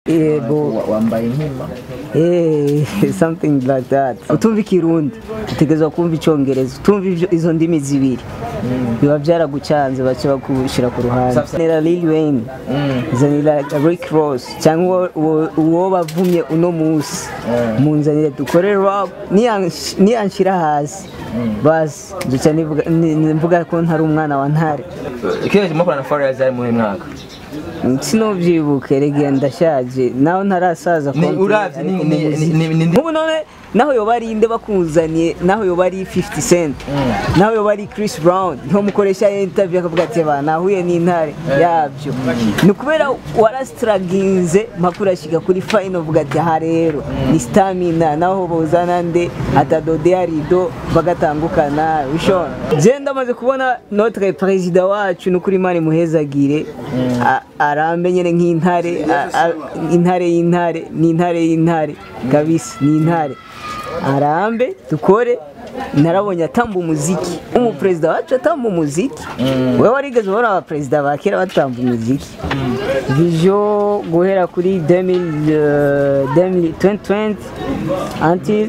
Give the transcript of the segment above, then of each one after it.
yego Wa- wambaye inkima Eh, something like that utumva ikirundi utegerezwa kumva icyongereza utumva ivyo- izo ndimi zibiri biba byaragucanze baca bakushyira ku ruhande Sasa- zanira Lil Wayne zanira Rick Ross cyangwa uwo- uwo bavumye uno munsi munzanire dukore rap niyansh- niyanshira hasi basi duca nivuga- ni- ni- mvuga ko ntari umwana wa ntare kera mukorana na Farious ari muhe mwaka sinubyibuke rege ndashaje naho ntarasaza ni konti, uravye ni ariko ni mu muziki- ni ni- ni nk'ubu none naho yoba ari inde bakuzaniye naho yoba ari 50 cent naho yoba ari Chris Brown niho mukoresha interview akavuga ati ba nahuye n'intare yabyo ni ukubera warasitaraginze mpaka urashyika kuri final uvuga ati aha rero ni stamina naho buzana nde atadode arido bagatangukana bishona je ndamaze kubona notre perezida wacu nukuri mani muhezagire a- arambe nyene nk'intare a- a- intare y'intare ni intare y'intare kabisa ni intare arambe dukore narabonye atamba umuziki umuperezida wacu atamba umuziki wewe warigeze ubona abaperezida ba kera batamba umuziki vision guhera kuri 2000, eh, 2000 2020 until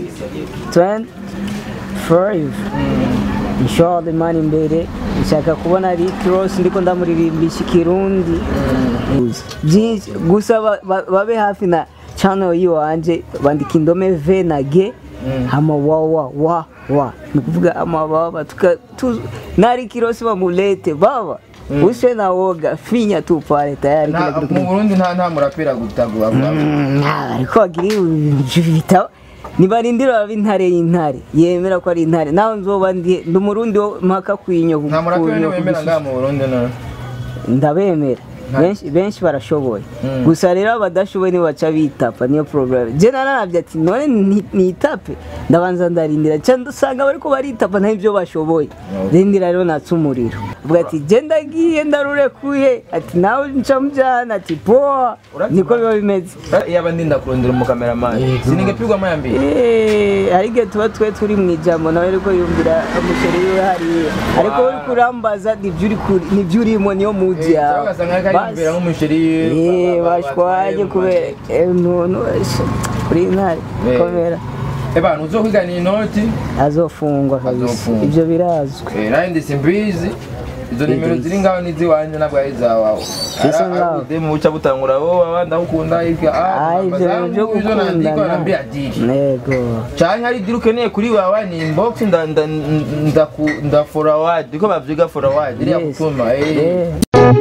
25 inshallah imana imbere nshaka kubona Rick Ross ndiko ndamuririmbisha ikirundi byinshi gusa ba- ba- babe hafi na channel yiwanje bandika indome v na g hama wa wa wa wa ni kuvuga amababa tuka tu, na Rick Ross bamulete baba uswe na woga finya tu pale tayari kila kitu mu Burundi nta nta murapera gutagura Mm, ariko bagira ibitabo nibarindira baba intare y'intare yemera ko ari intare naho nzoba ndi ndi umurundi wo mpaka kwinyo nta murapera kwinyo wemera kugusi- ngaha mu Burundi no ndabemera benshi benshi barashoboye gusa rero abadashoboye nibo baca bitapa niyo porogaramu je nararabye ati none ni- nitape ndabanza ndarindira cyangwa usanga bariko baritapa nta ibyo bashoboye rindira rero natse umuriro avuga ati je ndagiye ndarurekuye ati nawe nca mujyana ati poa niko biba bimeze yaba ndinda kurondera umukameramani siningepigwa mayambiri Eh, hari igihe tuba twe turi mu ijambo nawe ariko yumvira umuceri wiwe hariya ariko uri kurambaza nibyo uri kuri- nibyo urimo niyo mudi yawe ugasanga ariko ariyumvira nk'umusheri Eh, bashwanye kubera eh, umuntu wese kuri intare Eh. komera ebana uzokwigana inoti azofungwa kabisa Azofungwa. ibyo birazwi Eh, nanjye ndi simbizi izo nimero ziri ngaho n'iziwanjye ntabwo ari izawawe Bisa ngaho. mu buca butangura wowe abandi ukunda Ah, ibyo bintu byo gukundana ndiko yego cyane hari diri ukeneye kuri wawe ni inbox nda nda nda nda forward iko bavyiga forward iriya Yes. gutuma eh Eh.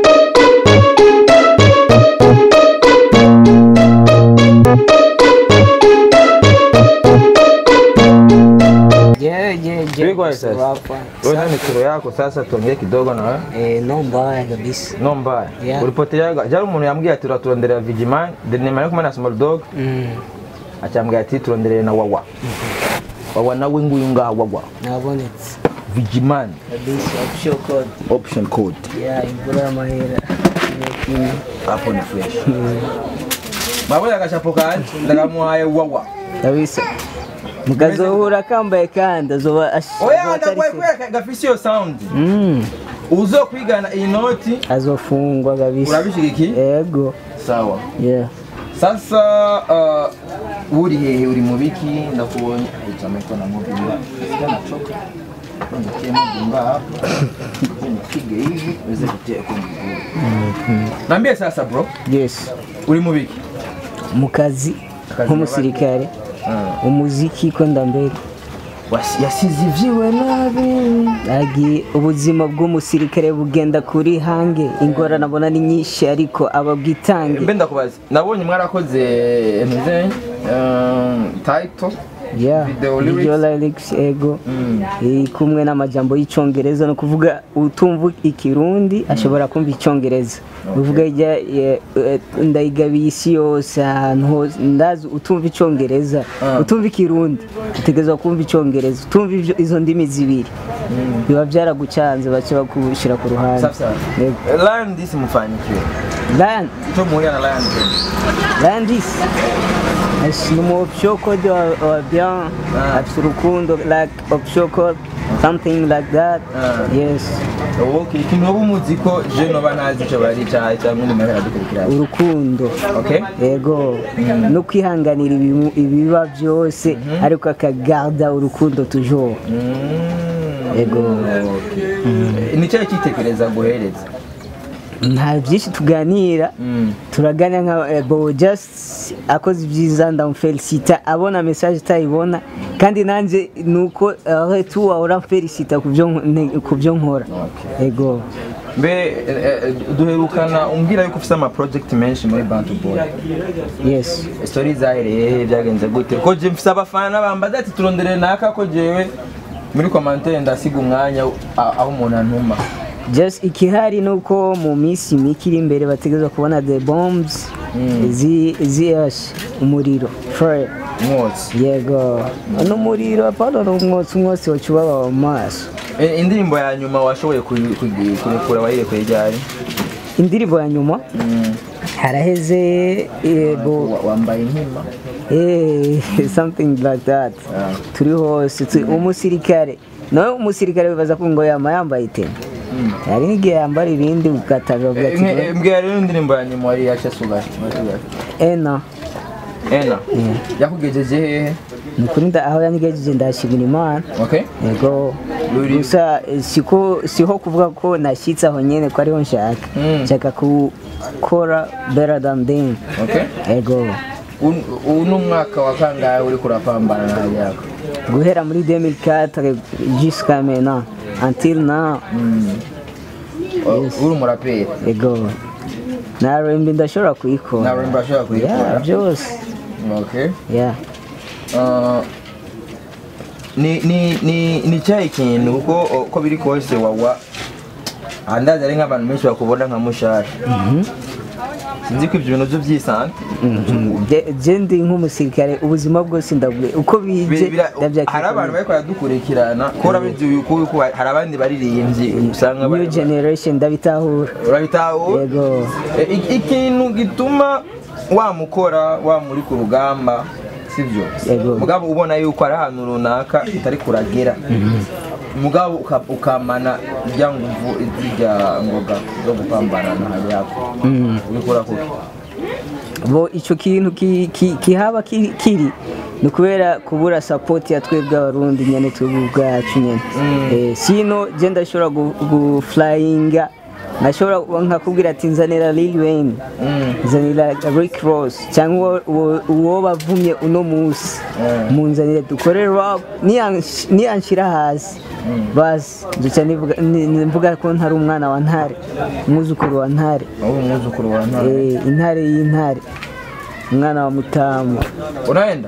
Je, je, je. Vipi kwa sasa? Wapa. wewe ni kiro yako sasa tuongee kidogo na wewe Eh, no mbaya kabisa no mbaya Yeah. ulipoteleaga jari umuntu yambwiye ati turaturondera Vigiman denema yo kumwe na small dog Mm, acambwira ati turonderere na wawa wawa nawe nguyu ngaha wawa nabonetse Vigiman kabisa option code option code ya imvura y'amahera Kimwe. hapo ni fresh mabona agashapo kanje ndakamuhaye wawa kabisa mukazohura kambaye kandi azoba ash- oya azoba atari ndagwaye se- kubera gafise iyo sound Mm, uzokwigana iyi noti azofungwa kabisa urabishigikiye ego sawa yeah sasa uh, uri hehe uri mu biki ndakubonye itameko na mobile sasa nachoka ndio mobile hapa nipige hivi uweze kutia kwa mguu Niambie sasa bro yes uri mu biki mu kazi Kazi nk'umusirikare umuziki ko ndambere Wasi- yasize ivyiwe nabi agi ubuzima bw'umusirikare bugenda kuri hange ingorane abona ni nyinshi ariko ababwitange mbe ndakubaza nabonye mwarakoze meze title yeah Video video lyrics. lyrics ego iri kumwe n'amajambo y'icyongereza no kuvuga utumva ikirundi ashobora kumva icyongereza uvuga ijya ye- eh, ndayigabiye isi yose ahantu hose ndazi utumva icyongereza utumva ikirundi utegerezwa kumva icyongereza utumva ivyo- izo ndimi zibiri biba byaragucanze baca bakushyira ku ruhande safi safi Yego. Lion disi mufanikiwe Land, ico muhurira na Lion disi Landis ni umu option code wa, wa bien afite urukundo like option code something like that Ah. yes okay ikintu wowe umuzi ko je noba ntazi ico bari cyaha cyangwa undi muntu aradukurikirana urukundo okay yego no kwihanganira ibimu- ibiba byose ariko akagarda urukundo toujours Mm. Yego. Okay. ni cyahe cyitekereza guhereza nta byinshi tuganira Mm. turaganira nka eh, bo just akoze ibyiza ndamufelicita abona message utayibona kandi nanjye nuko retu wahora mfelicita ku byo nk- ku byo nkora Okay. yego mbe eh, eh, duherukana umbwira yuko ufite ama project menshi muri Bantu Boy yes story zahereye he byagenze gute ko je mfise abafana bambaza ati turondere naka ko jewe muri commentaire ndasiga umwanya a- aho umuntu antuma just ikihari nuko mu minsi mike iri imbere bategereza kubona the bombs zi ziyashe umuriro fire mwotsi yego n'umuriro apana n'umwotsi umwotsi wacu ubaba mu maso Eh, indirimbo ya nyuma washoboye kuyi- kuyi- kurekura wayirekure ryari indirimbo ya nyuma Mm. haraheze eh, bo Wa- wambaye inkima Eh, something like that Ah. turi hose tu- umusirikare nawe umusirikare bibaza ko ngo yama yambaye iteme hari n'igihe yambara ibindi ugatanga uvuga Eh, ati nke- eh, mbwira rero indirimbo ya nyuma wari yaca sugaye ena ena yakugejeje hehe ni ukuri nda- aho yangejeje ndashimira imana okay yego Ruri- gusa eh, siko siho kuvuga ko nashyitse aho nyine ko ariho nshaka Mm. nshaka gukora better than them okay yego Un- uyu ni umwaka wa kangahe uri kurapambana na yako guhera muri 2004 jusqu'à maintenant until now uri umuraperi yego na rembi ndashobora kuyikora nta rumba ashobora Yeah, kuyikora byose okay yeah Uh, ni ni ni ni cyahe kintu kuko uko biri kose wawa andazi ari nk'abantu benshi bakubona nka mushasha sinzi ko ibyo bintu byo byisanga Je- je ndi nk'umusirikare ubuzima bwose ndabwe uko bije Bi- bira- ndabyakira hari abantu bari baradukurikirana ko urabizi yuko yuko hari abandi baririmbyi usanga new bari- generation ndabitahura urabitahura yego E, i- ikintu gituma wamukora wamuri ku rugamba sibyo Yego. mugabo ubona yuko ari ahantu runaka utari kuragera mugabo uka- ukamana rya nguvu zirya ngoga zo gupambana na yako ubikora kuki bo icyo kintu ki- ki- kihaba ki- kiri ni ukubera kubura sapoti ya twebwe abarundi nyine twebwe ubwacu nyine Eh, sino je ndashobora gu- gufurayinga nashobora kuba nkakubwira ati nzanira Lil Wayne nzanira Rick Ross cyangwa uwo- uwo bavumye uno munsi munzanire dukore rap niyansh- niyanshira hasi basi duca nivuga- ni- ni- mvuga ko ntari umwana wa ntare umwuzukuru wa ntare wowe umwuzukuru wa ntare Eh, intare y'intare umwana wa mutamu unaenda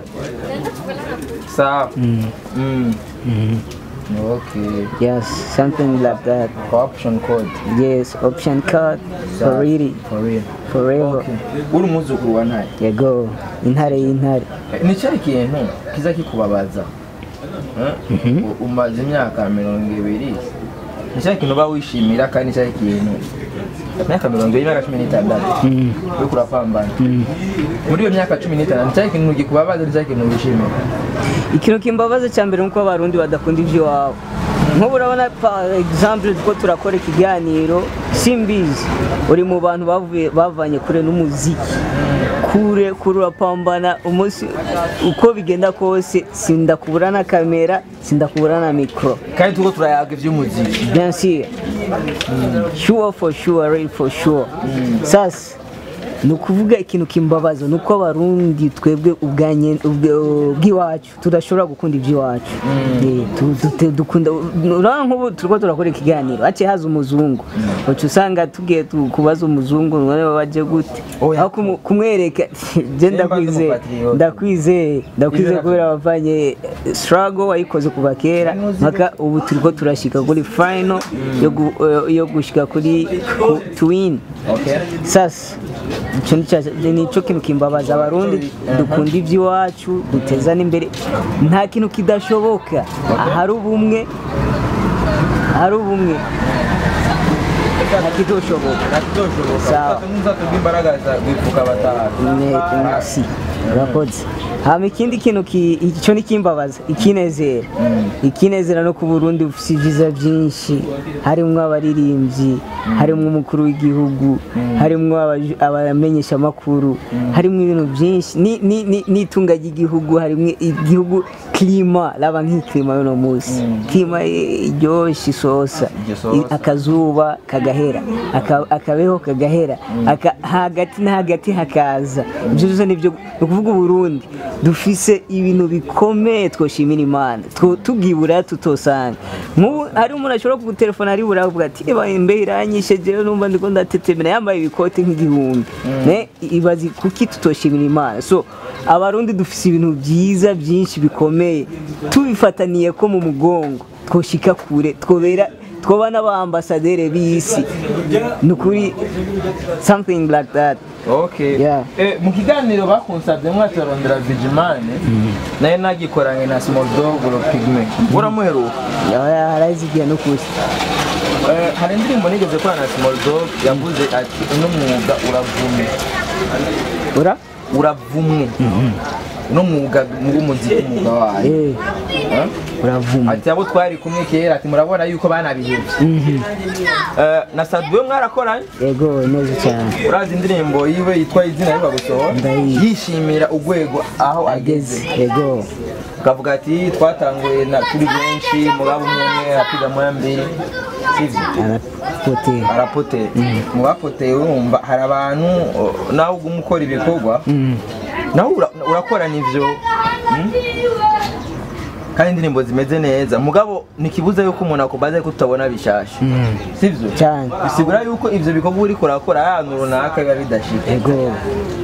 sawa Mm. okay yes something like that kwa option code yes option card for really for real forever okay uri umwuzukuru wa ntare yego intare y'intare ni cyari ikintu kiza kikubabaza Eh? U- umaze imyaka mirongo ibiri ni cyari ikintu uba wishimira kandi ni cyari ikintu imyaka mirongo ibiri imyaka cumi n'itandatu uri kurapambana muri iyo myaka cumi n'itandatu ni cyari ikintu gikubabaza ni cyari ikintu wishimira ikintu kimbabaza cya mbere nuko abarundi badakunda iby'iwabo nk'ubu urabona par exemple ko turakora ikiganiro simbizi uri mu bantu bavuye bavanye kure n'umuziki kure kure urapambana umunsi uko bigenda kose sindakubura na kamera sindakubura na mikoro kandi turiko turayaga iby'umuziki bien sûr sure for sure real for sure sasa ni ukuvuga ikintu kimbabaza ni uko abarundi twebwe ubwanye- ubwe- ubw'iwacu tudashobora gukunda iby'iwacu Eh, tu- tu- dukunda urabona nk'ubu turiko turakora ikiganiro haciye haza umuzungu uca usanga tugiye tu- kubaza umuzungu none waje gute Oya. aho kumu- kumwereka je ndakwizeye n'umupatriote. ndakwizeye ndakwizeye Ibyo kubera wavanye struggle wayikoze kuva kera mpaka ubu turiko turashika kuri final yo gu- eh, yo gushika kuri ku- twin okay sasa icyo ni cya- nicyo kintu kimbabaza abarundi dukunda iby'iwacu dutezana imbere nta kintu kidashoboka ahari ubumwe ahari ubumwe ntakitoshoboka nakitoshoboka Sawa. uzatubwa imbaraga za gwifuka batanu Ne- merci urakoze hama ikindi kintu ki- icyo ni kimbabaza ikinezera ikinezera no ku burundi bufite ibyiza byinshi harimo abaririmbyi harimo umukuru w'igihugu harimo abaju- abamenyeshamakuru harimo ibintu byinshi ni- ni- ni- n'itunga ry'igihugu harimo igihugu klima raba nk'ikilima y'uno munsi klima iryoshye isosa Igisosa. I- akazuba kagahera aka- akabeho kagahera aka- hagati na hagati hakaza ibyo byose nibyo ni ukuvuga uburundi dufise ibintu bikomeye twoshimira imana Two- tubwibura tutosanga nk'ubu hari umuntu ashobora kugutelefona ari buriya avuga ati "Eba, imbeho iranyishe jewe numva ndiko ndatetemera yambaye ibikote nk'igihumbi Ne, ibazi kuki tutoshimira imana so abarundi dufise ibintu byiza byinshi bikomeye tubifataniye ko mu mugongo twoshika kure twobera twoba n'abaambasaderi b'isi ni ukuri something like that okay Yeah. Eh, mu kiganiro bakunsabye mwatorondera vigimane nayo nagikoranye na small dog ro pigme uramuheruka Oya, harazigiye no kuri Eh, hari indirimbo nigeze kora na small dog yavuze ati uno mwuga uravumwe ura uravumwe uno mwuga w'umuziki umwuga wayo eh Eh? uravuma ati abo twari kumwe kera ati murabona yuko banabihevye Eh, na sadwe mwarakoranye yego neza cyane urazi indirimbo yiwe yitwa izina riba gusohora Ndayizi. yishimira urwego aho ageze ageze yego akavuga ati twatanguye na turi benshi mugabo umwe umwe apiga moya mbere sivyo arapotera arapoteye mu bapoteye urumva hari abantu o, nawe uguma ukora ibikorwa nawe ura- urakora n'ivyo mm? kandi indirimbo zimeze neza mugabo ntikibuza yuko umuntu akubaza yuko tutabona bishasha sivyo cyane bisigura yuko ivyo bikorwa uriko urakora ahantu runaka biba bidashika yego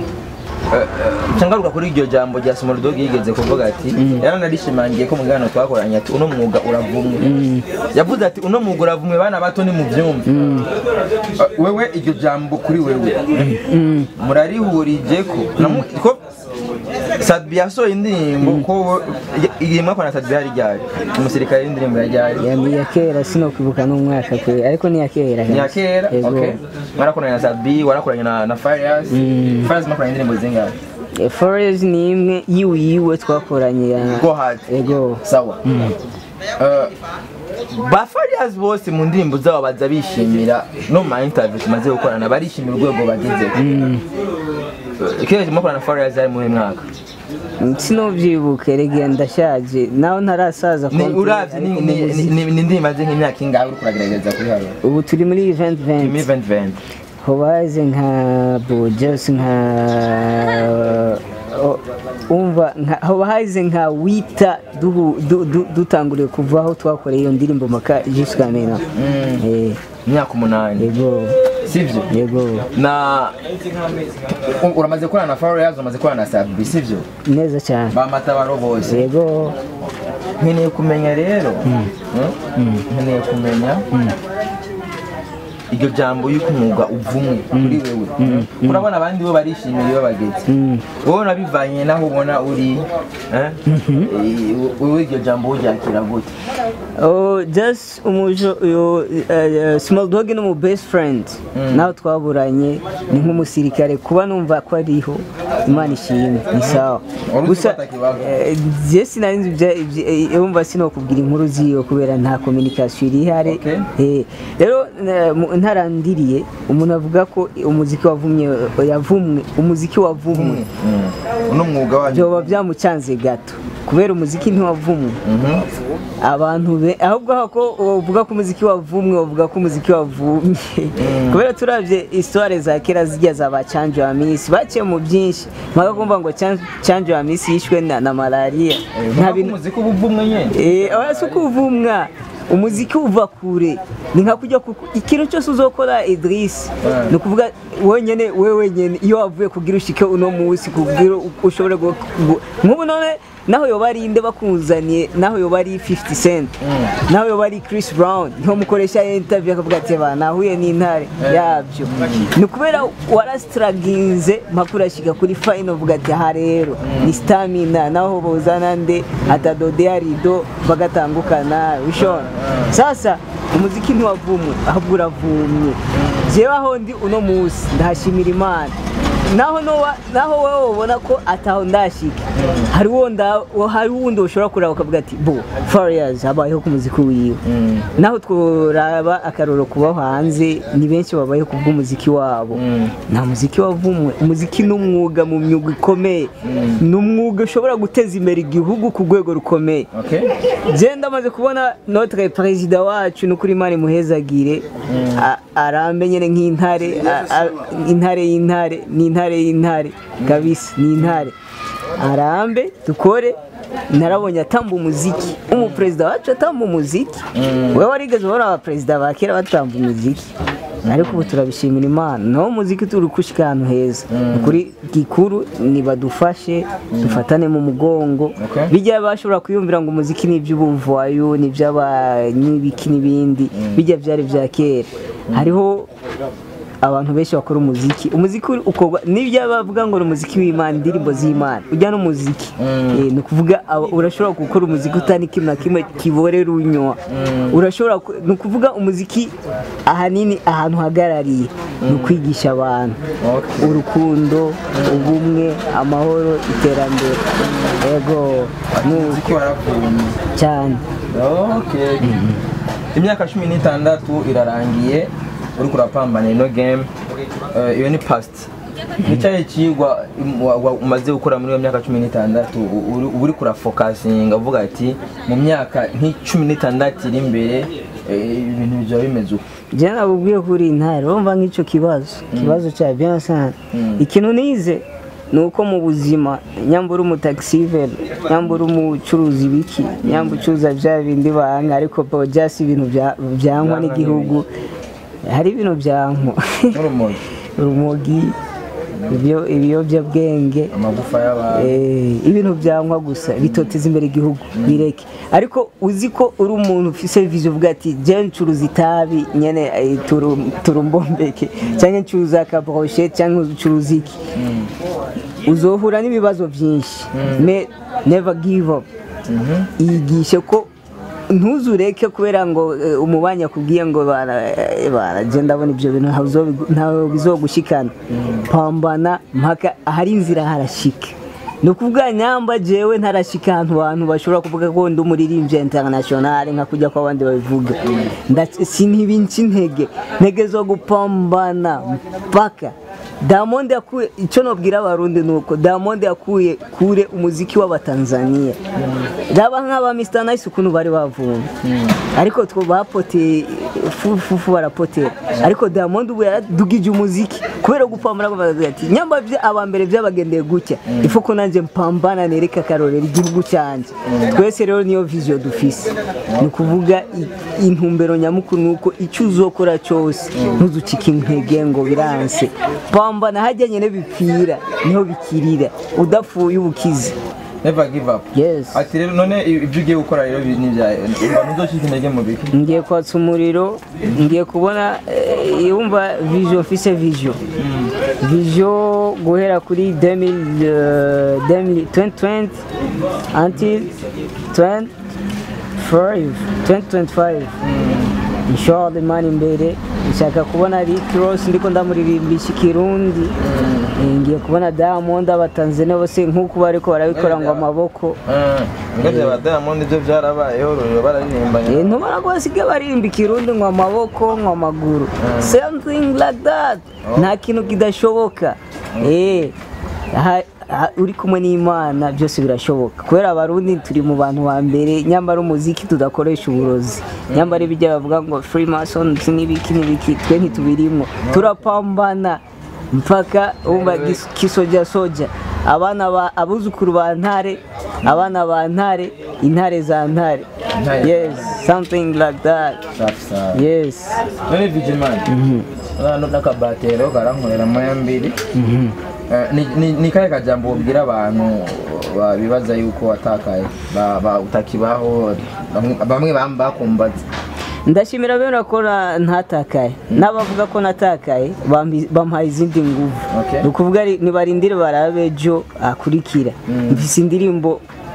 ncangaruka kuri iryo jambo rya Smolodog yigeze kuvuga ati yaranarishimangiye ko mu kiganiro twakoranye ati uno mwuga uravumwe yavuze ati uno mwuga uravumwe bana bato ni mu byumve Uh, wewe iryo jambo kuri wewe murarihurije ko namu- ko Sadbi yasohoye indirimbo ko igihe mwakorana na Sadbi hari ryari umusirikare w'indirimbo ya ryari ya ni iya kera sinokwibuka n'umwaka kwe ariko ni iya kera ni ya kera yego okay mwarakoranye na Sadbi warakoranye na na Farias Farias mwakoranye indirimbo zingahe Eh, Forest ni imwe yiwe yiwe twakoranye ya go hard yego sawa Eh, ba Farias bose mu ndirimbo zabo baza bishimira no mu ma interview tumaze gukorana barishimira urwego bagezeho ikihe mukorana na Farias ari muri mwaka sinubyibuke rege ndashaje nawe ntarasaza ni konti, uravye ni ariko ni mu ni- muziki- ni ni indirimbo azi nk'imyaka ingahe uriko uragerageza kuri hano ubu turi muri event mi event event event hobaze nka bojesi nka o- umva nka- hoba haze nka wita duhu- du- du- dutanguriye kuva aho twakoreye iyo ndirimbo maka jusqu'à maintenant Eh, imyaka umunani yego sivyo yego na u- uramaze gukorana na Farias uramaze gukorana na Sadbi sivyo neza cyane bamatabaro bose yego nkeneye kumenya rero mm? nkeneye kumenya iryo jambo y'uko umwuga uvumwe kuri wewe urabona abandi bo barishimira iyo bageze wowe nabivanye naho ubona uri eh? Eh, wowe iryo jambo uryakira gute Oh, just umujo uyo uh, small dog ni mu best friend nawe twaburanye ni nk'umusirikare kuba numva ko ariho imana ishimwe ni sawa Wari uzi gusa ko atakibaho? eh, je sinari nzi ibya- ibya- eh, umva sinokubwira inkuru ziyo kubera nta communication iri ihari Okay. Eh, rero eh, mu- ntarandiriye umuntu avuga ko umuziki wavumye yavumwe umuziki wavumwe uno mwuga wanyu byoba byamucanze gato kubera umuziki ntiwavumwe Mhm. abantu be ahubwo ko uvuga ko umuziki wavumwe uvuga ko umuziki wavumye kubera turabye histoire za kera zijya za ba canje wa misi baciye mu byinshi mpaka kumva ngo Chan- canje wa misi yishwe na, na malaria nta nta bintu umuziki uba uvumwe nyene eh oya si ukuvumwa umuziki uva kure ni nka kujya ku ikintu cyose uzokora Idris Yeah. ni ukuvuga wenyene we wenyene iyo wavuye kugira ushike uno munsi kugira ushobore gu- gu- nk'ubu none naho yoba ari inde bakuzaniye naho yoba ari 50 cent naho yoba ari Chris Brown niho mukoresha interview akavuga ati ba nahuye n'intare yabyo ni kubera warasitaraginze mpaka urashika kuri final uvuga ati aha rero ni stamina naho bozana nde atadodea rido bagatangukana bishona sasa umuziki ntiwavumwe ahubwo uravumye jewe aho ndi uno munsi ndahashimira imana naho nowa naho wowe ubona ko ataho ndashika hari wonda hari wundi ushobora kuraba ukavuga ati bo Farious habayeho ku muziki wiwe Mm. naho tworaba akaroro kubaho hanze ni benshi babayeho ku bw'umuziki wabo Mm. nta muziki wavumwe umuziki ni umwuga mu myuga ikomeye ni umwuga ushobora guteza imbere igihugu ku rwego rukomeye Okay. je ndamaze kubona notre perezida wacu nukuri imana imuhezagire a- arambe nyene nk'intare a- a- intare y'intare ni intare y'intare kabisa ni intare arambe dukore narabonye atamba umuziki umuperezida wacu atamba umuziki wewe warigeze ubona abaperezida ba kera batamba umuziki ariko ubu turabishimira imana naho umuziki turi gushika ahantu heza Ni kuri gikuru nibadufashe dufatane mu mugongo Okay. bijya bashobora kwiyumvira ngo umuziki ni iby'ubuvayo ni iby'abanyibiki n'ibindi bijya byari bya kera hariho abantu benshi bakora umuziki umuziki ukorwa n'ibyo bavuga ngo ni umuziki w'imana indirimbo z'imana ujya n'umuziki Eh, ni ukuvuga aba- urashobora gukora umuziki utari kimwe na kimwe kiborera unywa urashobora ku- ni ukuvuga umuziki ahanini ahantu uhagarariye ni ukwigisha abantu Okay. urukundo ubumwe amahoro iterambere yego ni Umuziki waravumye. cyane Okay. Imyaka cumi n'itandatu irarangiye uri kurapambana ino game Eh, iyo ni past nicyahe kigwa wa- wa- umaze gukora muri iyo myaka cumi n'itandatu u- uri- uba uri kurafokasinga uvuga ati mu myaka nk'icumi n'itandatu iri imbere eh, ibintu bizaba bimeze uko njye nabubwiye kuri intare urumva nk'icyo kibazo ikibazo cya byansana ikintu nize ni uko mu buzima nyambura umutagisiveri nyambura umucuruzi ibiki nyambura ucuruza bya bindi banga ariko byasi ibintu bya- byangwa n'igihugu hari ibintu byankwa nk'urumogi urumogi ibyo- ibiyobyabwenge amagufa y'abantu Eh, ibintu byankwa gusa bitoteza imbere igihugu bireke ariko uzi ko uri umuntu ufise vision uvuga ati je ncuruza itabi nyene eh, turu- turumbombeke cyangwa ncuruza akabroshe cyangwa ncuruza iki uzohura n'ibibazo byinshi me never give up yigishe ko ntuzureke kubera ngo eh, umubanyi akubwiye ngo bara- eh, baraje ndabona ibyo bintu ntawe uzobi- ntawe bizogushikana pambana mpaka ahari inzira harashika ni ukuvuga nyamba jewe ntarashika ahantu abantu bashobora kuvuga ko ndi umuririmbyi international nka kujya ko abandi babivuga Ndac- sinibinca intege ntege zo gupambana mpaka Diamond yakuye icyo nabwira abarundi ni uko Diamond yakuye kure umuziki w'abatanzania raba nk'aba Mr Nice ukuntu bari bavumye ariko two bapoteye fufu barapotera ariko Diamond ubu yaradugije umuziki kubera gupambana bavuga ati nyamba bya abambere byabagendeye gutya ifu ko nanjye mpambana nereka akarorero igihugu cyanjye twese rero niyo vision dufise ni ukuvuga i- intumbero nyamukuru ni uko icyo uzokora cyose ntuzucike intege ngo biranse pambana hajyanye n'ibipira niho bikirira udapfuye ubukize never give up yes ati rero none ibyo ugiye gukora rero ni ibyawe ntuzocike intege mu biki ngiye kwatsa umuriro ngiye kubona eh, yumva vision mfise vision vision guhera kuri 2000, eh, 2020 until 25 2025 inshallah imana imbere nshaka kubona Rick Ross ndiko ndamuririmbisha ikirundi Eh, ngiye kubona Diamond abatanzania bose nk'uko bariko barabikora ngo amaboko ngeze ba Diamond ibyo byarabayeho rero bararirimbanye Eh, ntubona ko basigaye baririmba ikirundi ngo amaboko ngo amaguru something like that nta kintu kidashoboka Eh, ha- ha- uri kumwe n'imana byose birashoboka kubera abarundi turi mu bantu ba mbere nyamara umuziki tudakoresha uburozi nyamara ibijya bavuga ngo freemasons n'ibiki n'ibiki twe ntitubirimo turapambana mpaka wumva gis- kisoja soja abana ba abuzukuru ba ntare abana ba ntare intare za ntare Ntare. yes something like that safi safi yes none vigimani hano n'akabatero karankorera moya mbiri Eh, ni- ni- ni kahe kajambo ubwira abantu babibaza yuko watakaye ba- ba- utakibaho bamwe- bamwe bam- bakumbaza ndashimira bene ko na- ntatakaye n'abavuga ko natakaye bambi- bampaye izindi nguvu Okay. ni ukuvuga ari- nibarindire barabe ejo akurikira mfise indirimbo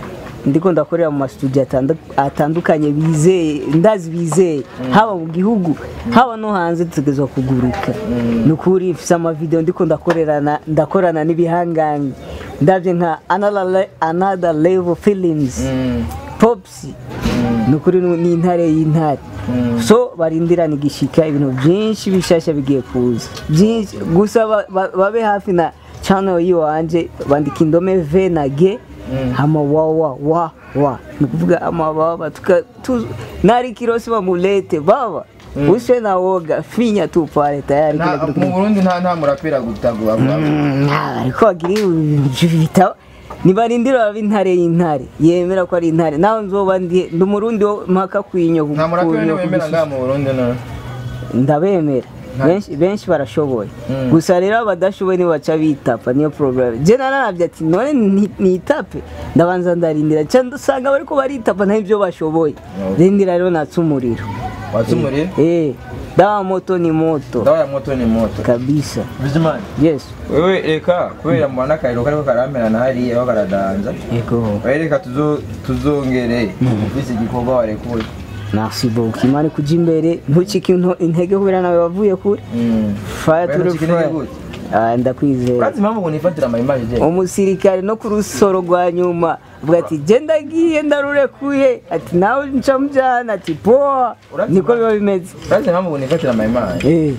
ndiko ndakorera mu mastudio atandu- atandukanye bizeye ndazi bizeye haba mu gihugu haba no hanze dutegerezwa kuguruka ni ukuri mfise amavideo ndiko ndakorerana ndakorana n'ibihangange ndabye nka another le- another level films Mm. popsi ni ukuri ni ni intare y'intare so barindirana igishika ibintu byinshi bishasha bigiye kuza byinshi gusa ba- ba- babe hafi na channel yiwanje bandika indome v na g hama wa wa wa wa ni kuvuga amababa tuka tu, nari kirosi bamulete baba uswe na woga finya tu pale tayari kila Nta- kitu mu burundi nta nta murapera gutagura Mm, ah, ariko bagira ibitabo nibarindira baba intare y'intare yemera ko ari intare nawe nzoba ndi ndi umurundi wo mpaka kwinyo nta murapera niwe wemera ngaha mu burundi no ndabemera Nta- benshi benshi barashoboye Mm. gusa rero abadashoboye nibo baca bitapa niyo problem je nararabye ati none ni- nitape ndabanza ndarindira cyangwa ndasanga bariko baritapa nta ibyo bashoboye Okay. rindira rero natse umuriro watse umuriro eh dawa moto ni moto dawa ya moto ni moto kabisa bizimana yes wewe reka kubera mbona akariro kariko karamerana hariya aho karadanza yego wewe reka tuzo- tuzongere ufise igikorwa warekuye Merci beaucoup. Imana kuja imbere ntucike into- intege kubera nawe wavuye kure. Mm. Fire Wewe to the ntucike intege fire. gute? Ah, ndakwizera. urazi impamvu ngo nifatira amayimaje je Umusirikare no ku rusoro rwa nyuma avuga ati je ndagiye ndarurekuye ati nawe nca mujana ati poa Urazi niko impamvu- biba bimeze. urazi impamvu ngo nifatira amayimaje Eh.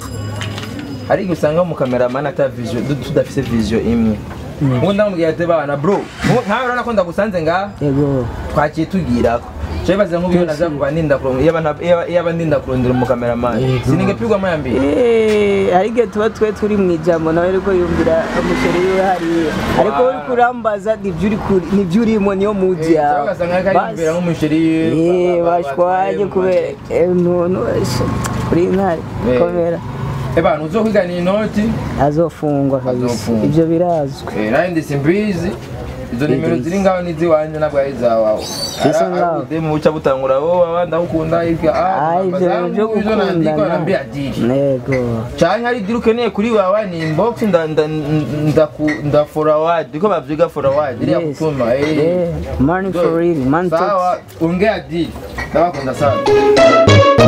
hari igihe usanga mu kameramani ata vision du- tudafise vision imwe ubu ndamubwira ati bana bro nku- nkawe urabona ko ndagusanze ngaha Yego. twakiye tugirako cyo bibaze nk'ubu naza kuba ndinda kurondera iyaba nta- iyaba- iyaba ndinda kurondera umukameramani Yego. siningepigwa mayambere Eh, hari igihe tuba twe turi mu ijambo nawe ariko yumvira umuceri wiwe hariya ariko Wow. uri kurambaza nibyo uri kuri- nibyo urimo niyo muzi yawe ugasanga ariko Basi. ariyumvira nk'umusheri Eh, bashwanye kubera eh, ntuntu kuri intare Eh. komera eba uzokwigana inoti azofungwa kabisa Azofungwa. ibyo birazwi Eh, nari ndi simbizi izo nimero ziri ngaho n'iziwanjye ntabwo ari izawawe Bisa ngaho. mu buca butangura wowe abandi ndagukunda ibyo Ah, ibyo bintu byo gukundana nego cyane hari idiri ukeneye kuri wawe ni inbox nda nda nda nda forward niko bavyiga forward iriya Yes. gutuma eh Eh, money for real man talks sawa ongea diri ndabakunda sana